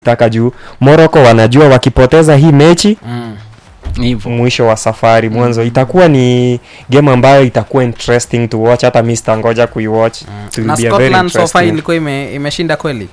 taka juu Morocco wanajua wakipoteza hii mechi mm. hivyo mwisho wa safari mwanzo itakuwa ni game ambayo itakuwa interesting to watch hata mi sitangoja kuiwatch It will na be a very scotland so far interesting. ilikuwa ime, imeshinda kweli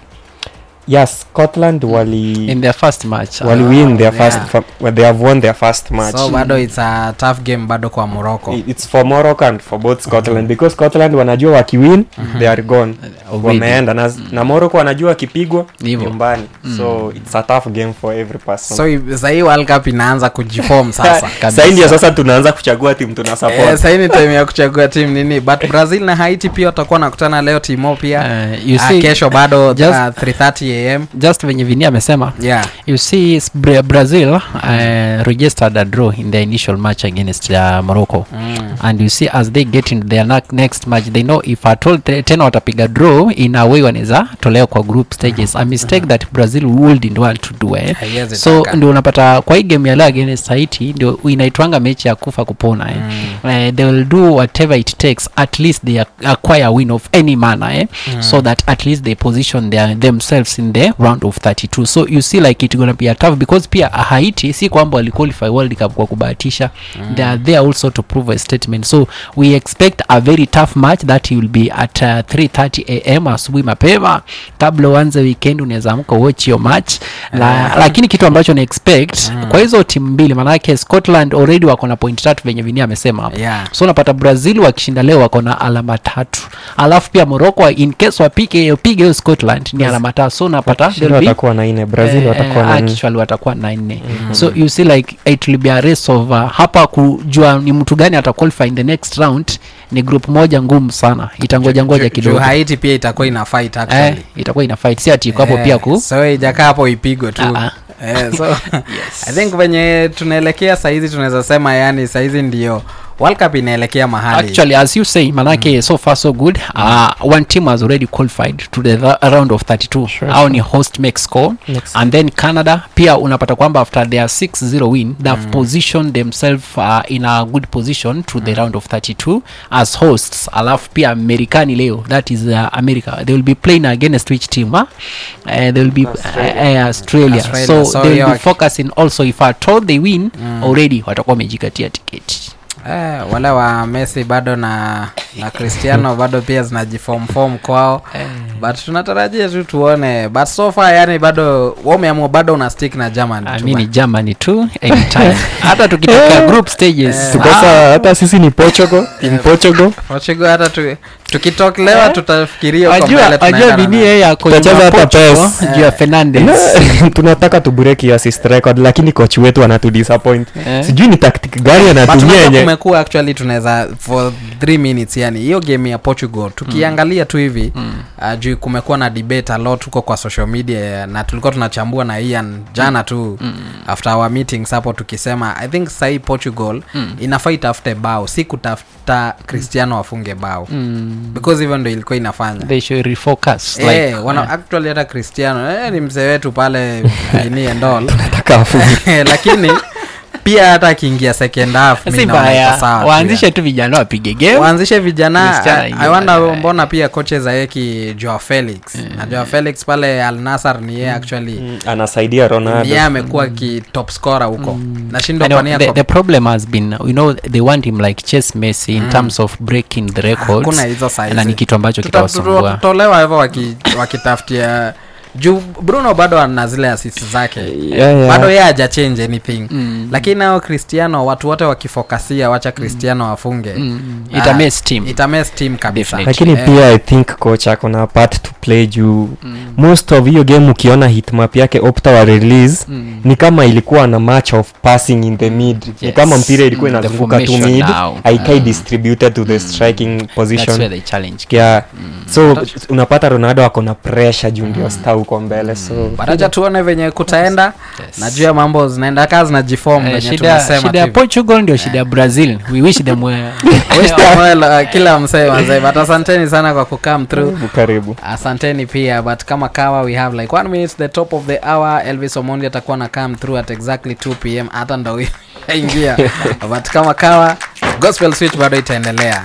yes scotland wali in their first match wali uh, win their yeah. first fa- well, they have won their first match so bado its a tough game bado kwa morocco I- it's for morocco and for both scotland because scotland wanajua wakiwin they are gone already. wameenda na, na morocco wanajua wakipigwa Hivyo. nyumbani so it's a tough game for every person so i- sahii world cup inaanza kujifom sasa kabisa. sahii ndio sasa tunaanza kuchagua timu tuna Eh, support sahii ni time ya kuchagua timu nini but brazil na haiti pia watakuwa nakutana leo timo pia Uh, you Ah, see, kesho bado just- uh, 330 am just venye vini amesema yeah you see s- Bra- brazil uh, registered a draw in their initial match against uh, morocco mm. and you see as they get into their na- next match they know if at all te- tena watapiga draw in a way wanaweza tolewa kwa group stages a mistake that brazil wouldn't want to do eh? Haiwezi so taka. ndio unapata kwa hii game ya leo against haiti ndio inaitwanga mechi ya kufa kupona eh? mm. uh, they will do whatever it takes at least they ac- acquire a win of any manner eh? mm. so that at least they position their, themselves in the round of 32 so you see like it gonna be a tough because pia haiti si kwamba waliqualify world cup kwa kubahatisha mm. they are there also to prove a statement so we expect a very tough match that will be at uh, 330 am asubuhi mapema kabla uanze weekend unaweza amka watch your match la, lakini kitu ambacho na expect mm. kwa hizo timu mbili maanake scotland already wako na point tatu venye vinia amesema hapo yeah so unapata brazil wakishinda leo wako na alama tatu alafu pia morocco in case wapige pige hiyo scotland ni alama tatu so unapata Wakishinda they'll be- watakuwa na nne brazil eh, watakuwa eh, na nne actually watakuwa na nne so you see like it will be a race of uh, hapa kujua ni mtu gani ata qualify in the next round ni group moja ngumu sana itangoja ngoja Ju- kidogo juu haiti pia itakuwa ina fight eh, actually itakuwa ina fight si ati iko hapo Eh, pia ku so ijakaa hapo ipigwe tu Ah, eh, so i think venye tunaelekea sahizi tunaweza sema yani sahizi ndio world cup inaelekea mahali actually as you say manake so far so good uh, one team has already qualified to the ra- round of 32 Sure, au ni host mexico Mexico. and then canada pia unapata kwamba after their 6-0 win they've positioned themselves uh, in a good position to the round of 32 as hosts alafu pia amerikani leo that is uh, america they will be playing against which team huh? uh, they will be Australia. uh, uh, australia. Australia. so, So, they will yeah, be focusing also if at all they win already watakuwa wamejikatia tiketi eh, wale wa messi bado na na cristiano bado pia zinajifomfom kwao but tunatarajia tu tuone but so far yani bado wameamua bado una stick na german Ah, tu mi ba- ni germany tu anytime hata tukitokea group stages tukosa hata sisi ni portugal team portugal Portugal hata tu, tukitoklewa Eh? tutafikiria huko ajua mbele ajua tunaenda na bini nani. yeye ako Tutacheza nyuma hata Portugal PES. juu ya fernandes tunataka tubureki assist record lakini coach wetu anatudisappoint Eh. sijui ni tactic gani But anatumia unajua yenye kumekuwa actually tunaweza for 3 minutes yani hiyo game ya portugal tukiangalia tu hivi uh, juu kumekuwa na debate a lot huko kwa social media na tulikuwa tunachambua na ian jana tu after our meetings hapo tukisema i think sahii portugal inafaa itafute bao si kutafuta cristiano afunge bao because hivyo ndo ilikuwa inafanya they should refocus like Eh, wana actually hata cristiano eh, ni mzee wetu pale ini and all nataka afunge lakini pia hata akiingia second half mi si naona iko mbaya sawa tu waanzishe tu vijana wapige game waanzishe vijana Cristiano I- ingia I wonder baadaye. mbona pia koche zaeki joa felix na joa felix pale al nasar ni yeye actually Mm, anasaidia ni ronaldo yeye amekuwa ki top scorer huko nashindwa I know, kwa nini the, ako- the problem has been you know they want him like chase messi in terms of breaking the records hakuna hizo saizi. na ni kitu ambacho Tuta- kitawasumbua tutatolewa hivyo waki- wakitafutia juu bruno bado ana zile asisi zake Yeah, yeah. bado yeye haja change anything mm. lakini nao cristiano watu wote wakifokasia wacha cristiano afunge Mm. Ah, Itames team. itames team kabisa Definitely. lakini Eh. pia i think coach ako na part to play juu most of hiyo game ukiona hitmap yake opta wa release Mm. ni kama ilikuwa na match of passing in the mid ni Yes. kama mpira ilikuwa Mm, the inazunguka tu formation mid now. haikai Mm. distributed to the striking that's position where they challenge yeah. so unapata ronaldo ako na pressure juu ndio star huko mbele so baraja tuone venye kutaenda Yes. najua mambo zinaenda kaa zinajifom Eh, venye shida tumesema shida ya tu. portugal ndio shida ya brazil we wish them well Wish them well, uh, kila msee manze but asanteni sana kwa kucome through karibu karibu asanteni pia but kama kawa we have like one minute the top of the hour elvis omondi atakuwa na come through at exactly 2 pm hata ndo ingia but kama kawa gospel switch bado itaendelea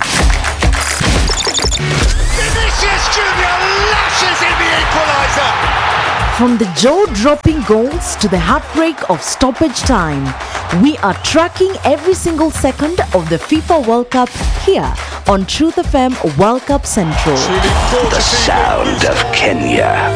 Vinicius Junior lashes in the equaliser. From the jaw dropping goals to the heartbreak of stoppage time, we are tracking every single second of the FIFA World Cup here on Truth FM World Cup Central. The sound of Kenya.